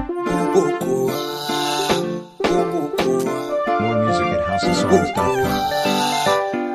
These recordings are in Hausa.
More music at houseofsongs.com.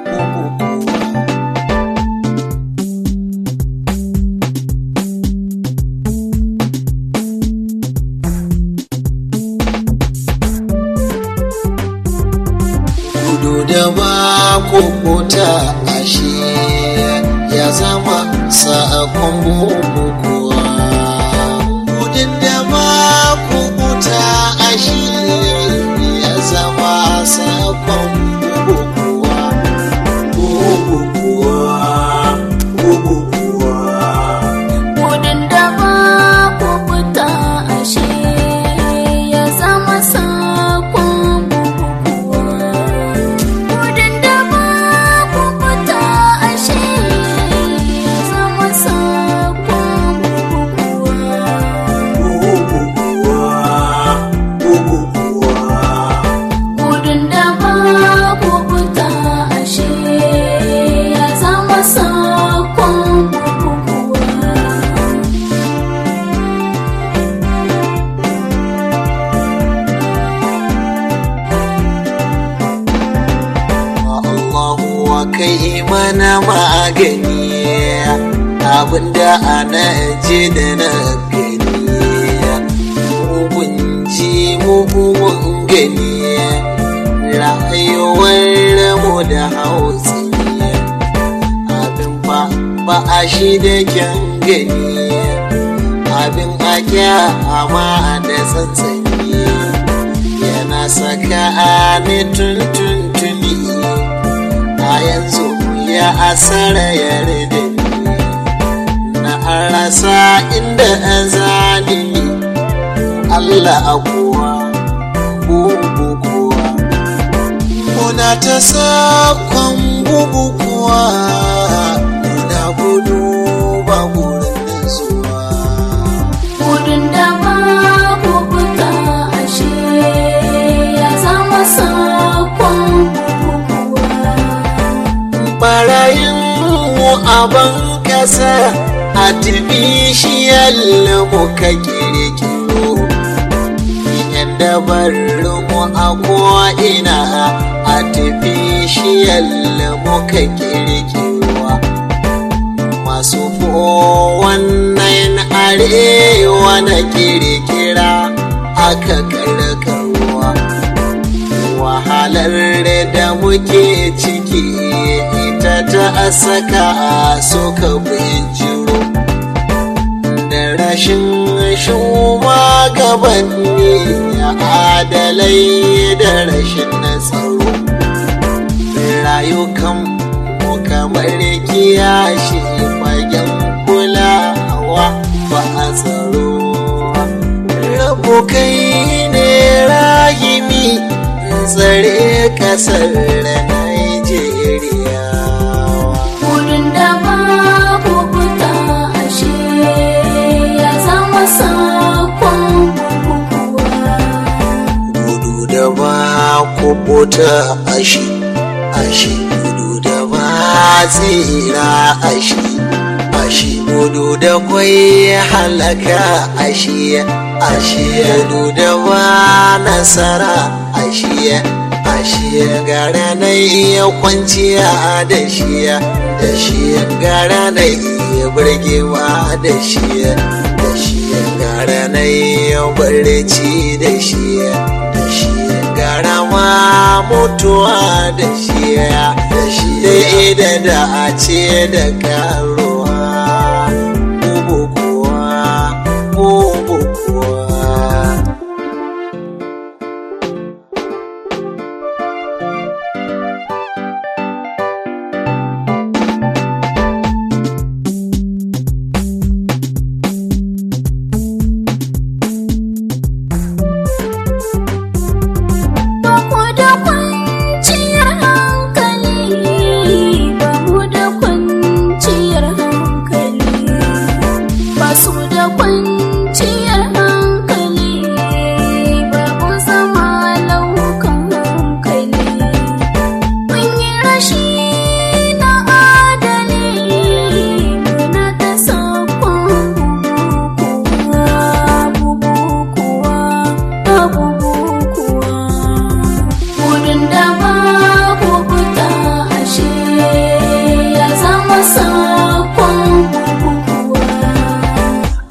gudu da ba kukuta ashe ya zama sa'akon bukukuwa gudun da ba kukuta ashe ya zama sa'akon bukukuwa bukukuwa bukukuwa Gudun da ba ku fita ashe ya zama sakon bukukuwa. Gudun da ba ku fita ashe ya zama sakon bukukuwa. Gudun da ba ku fita ashe ya zama sakon bukukuwa. Allahu wa kai mana magani abinda ana ji da na gani mugun ji mugun gani rayuwar mu da hausi abin ba ba a shi da kyan gani abin a amma da tsantsani yana saka ni tuntuntuni a yanzu ya asara ya rede na rasa inda zani Allah akuwa bugu kuwa muna ta sakon bugu kuwa muna gudu ba gurin zuwa Gudun da ba ku fita ashe ya zama sakon bukukuwa. barayin mu abin kasa artificial muka kirkiro yan dabarun mu a ko'ina artificial muka kirkiro masu wannan arewa na kirkira aka karkarwa wahalar da muke ciki ita ta saka suka bijiro da rashin shugabanni adalai da rashin tsaro rayukan mu kamar kiyashi fagen kulawa ba a tsaro rabu kai ne rahimi tsare kasar Najeriya. Gudun da ba ku fita ashe ya zama sakon bukukuwa. Gudu da ba kubuta ashi, ashi gudu da ba tsira ashi, ashi gudu da kwai halaka ashi, ashi gudu da ba nasara ashi. Ashe gara na iya kwanciya da shi da shi gara na iya burgewa da shi da shi gara na iya barci da shi da shi gara ma mutuwa da shi da shi da da a ce da karuwa bubu kuwa bubu kuwa Ba ku da kwanciyar hankali, ba mu da kwanciyar hankali. Ba su da kwanciyar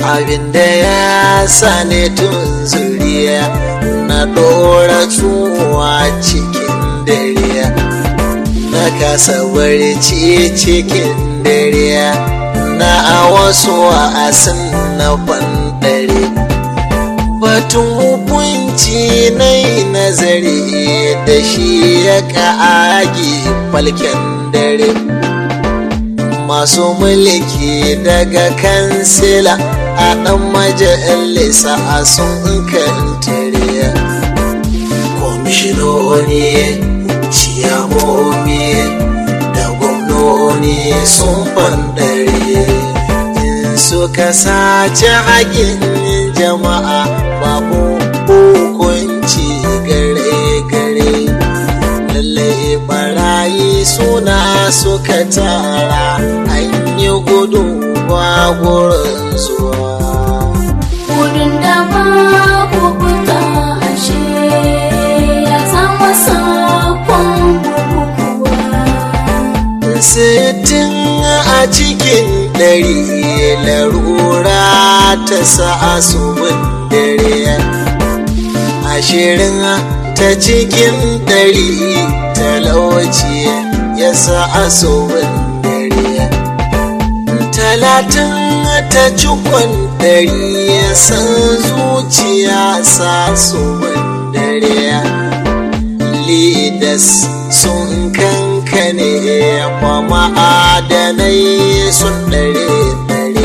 abinda ya sane tun zuriya na ɗora tsuwa cikin dare na kasa barci cikin dare na a wasu wa'asin na bandare batun hukunci na yi nazari da shi ya ƙagi falken dare masu mulki daga kansila a ɗan majalisa a sun kantare kwamishinoni ciyamomi da gwamnoni sun fandare in suka sace haƙin jama'a babu hukunci gare-gare lallai barayi suna suka tara an yi gudu ba gurin zuwa Wurin da babu fita ashe ya zama sakon bukukuwa. sittin a cikin ɗari larura ta sa su dare ashirin ta cikin ɗari talauci ya sa su dare talatin ta cikon ɗari ya san zuciya sa su dare leaders sun kankane kwa ma'adanai sun ɗare-ɗare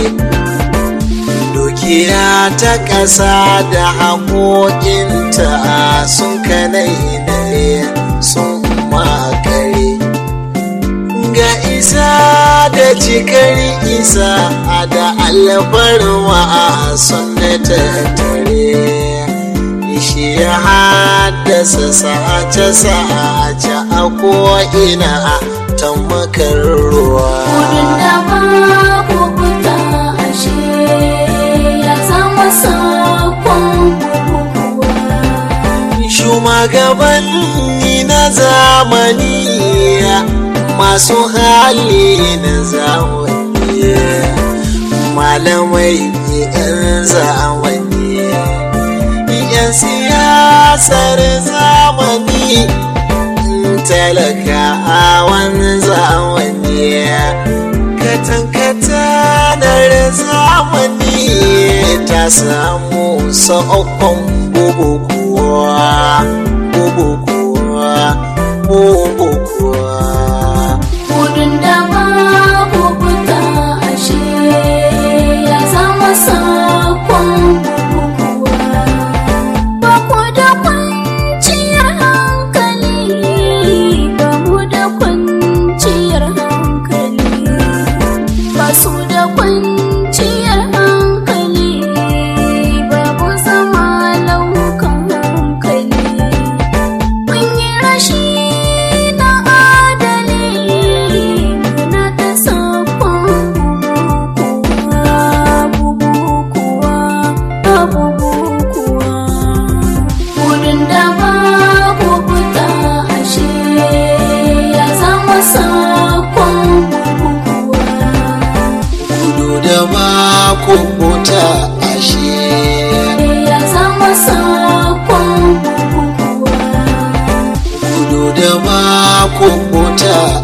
dukiya ta ƙasa da haƙoƙinta sun kanai sun makare ga isa da cikar isa da alfarma sun tattare shi ya haddasa sace-sace a ko'ina ta makar ruwa. Wurin da babu fita ashe ya zama sakon bukukuwa. Shugabanni na zamani masu hali na zamani malamai 'yan zamani 'yan siyasar zamani talakawan zamani katankatanar zamani ta samu sa'okon bubukuwa bubukuwa bubukuwa Wurin da babu fita ashe ya zama sakon bukukuwa. Ba ku da kwanciyar hankali, ba mu da kwanciyar hankali. Ba su da kwanciyar hankali, babu zama laukan hankali. Mun yi rashi na adali muna ta sakon bubukuwa, bubukuwa, Wurin da babu fita ashe ya zama sakon bubukuwa. gudu da ba kubuta ashe Ya zama sakon bubukuwa. gudu da ba kubuta